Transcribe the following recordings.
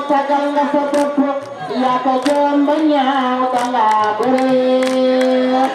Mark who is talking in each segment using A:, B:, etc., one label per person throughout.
A: sagal nga sa bopp yaa ko joom ba ñaaw danga bëre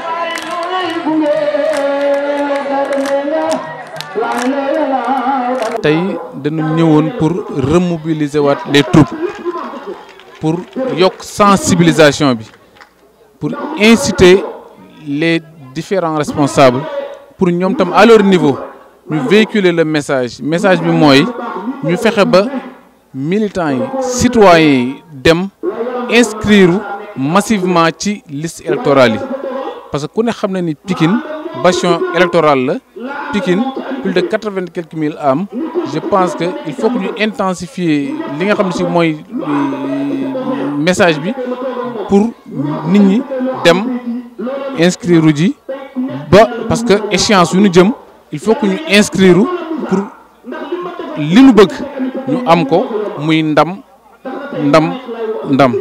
B: tey dañu ñëwoon pour remobiliser waat les troupes pour yokk sensibilisation bi pour inciter les différents responsables pour ñoom tam à leur niveau ñu véhiculer le message message bi mooy ñu fexe ba militants yi citoyens yi dem inscrire massivement ci liste électorale yi parce que ku ne xam na ni Pikine bastion électoral la Pikine plus de quatre-vingt quelques mille âmes je pense que il faut que ñu intensifier li nga xam ne si mooy message bi pour nit ñi dem inscrire ji ba parce que échéance yu ñu jëm il faut que ñu inscrire pour li nu bëgg ñu am ko muy ndam ndam ndam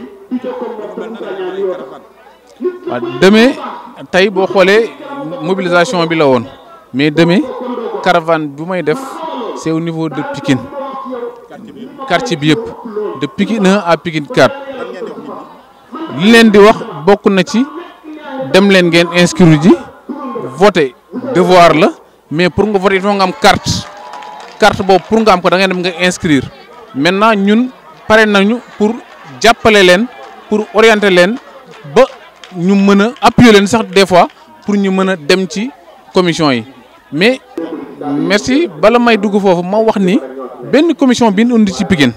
B: waaw demee tey boo xoolee mobilisation bi la woon mais demee caravane bu may def c'est au niveau de Pikine quartier bi yëpp de Pikine 1 à Pikine 4 li leen di wax bokk na ci dem leen ngeen inscrire ji voter devoir la mais pour nga voter il faut nga am carte carte boobu pour nga am ko da ngay dem nga inscrire maintenant ñun pare nañu pour jàppale leen pour orienter leen ba ñu mën a appuyer leen sax des fois pour ñu mën a dem ci commission yi mais merci bala may dugg foofu ma wax ni benn commission bi ñu indi ci Pikine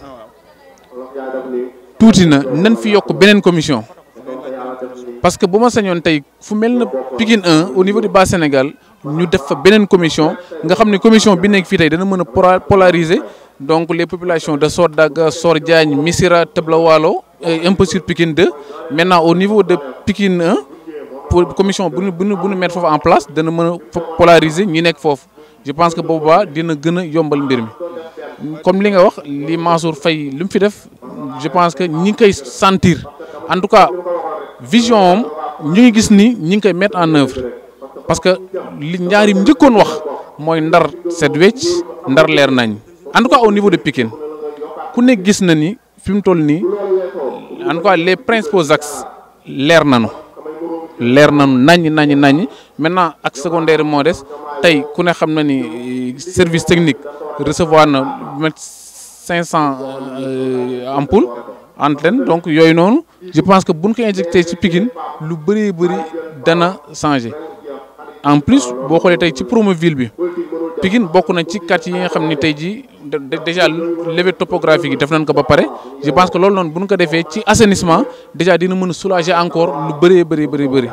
B: tuuti na nan fi yokk beneen commission parce que bu ma sañoon tey fu mel na Pikine 1 au niveau du bas Sénégal ñu def fa beneen commission nga xam ne commission bi nekk fii tey dana mën a polariser donc les populations de Sodaga Sor Diagne Missira Tebla Walo et un peu sur Pikine 2 maintenant au niveau de Pikine 1 pour commission bu ñu bu ñu bu ñu mettre foofu en place dana mën a polariser ñi nekk foofu je pense que boobaa dina gën a yombal mbir mi comme li nga wax li Mansour Faye li mu fi def je pense que ñi ngi koy sentir en tout cas vision am ñu ngi gis ni ñi ngi koy mettre en œuvre parce que li ñaari njëkkoon wax mooy ndar set wecc ndar leer nañ en tout cas au niveau de Pikine ku ne gis na ni fi mu toll nii en tout cas les principaux axes leer nañu leer nañu naññ naññ naññ maintenant ak secondaire moo des tey ku ne xam na ni service technique recevoir na met cinq cent ampoules antenne donc yooyu noonu je pense que buñ ko injecté ci Pikine lu bëree bëri dana changé en plus boo xoolee tey ci Promoville bi Pikine bokk na ci quartier yi nga xam ni tey jii déjà levée topographique yi def nañ ko ba pare je pense que loolu noonu bu ñu ko defee ci assainissement déjà dina mën a soulager encore lu bëree bëri bëri bëri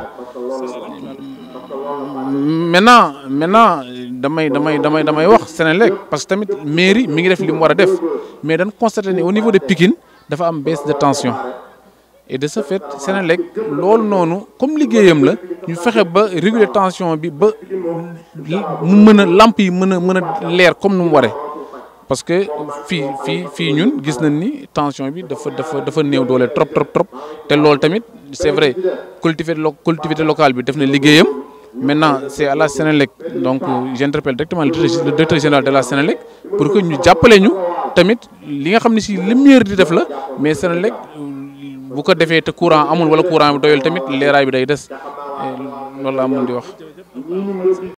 B: maintenant maintenant damay damay damay damay wax Sénélec parce que tamit mairie mi ngi def li mu war a def mais dañ constaté ni au niveau de Pikine dafa am baisse de tension et de ce fait Sénélec loolu noonu comme liggéeyam la ñu fexe ba réguler tension bi ba mu mën a lamp yi mën a mën a leer comme nu mu waree parce que fii fii fii ñun gis nañ ni tension bi dafa dafa dafa néew doole trop trop trop te loolu tamit c'est vrai collectivité lo collectivité locale bi def na liggéeyam maintenant c'est à la Sénélec donc j'interpelle directement le directeur général de la Sénélec pour que ñu jàppale ñu tamit li nga xam ne si li meilleur di def la mais Sénélec bu ko defee te courant amul wala courant bi doyul tamit leeraay bi day des loolu laa mën di wax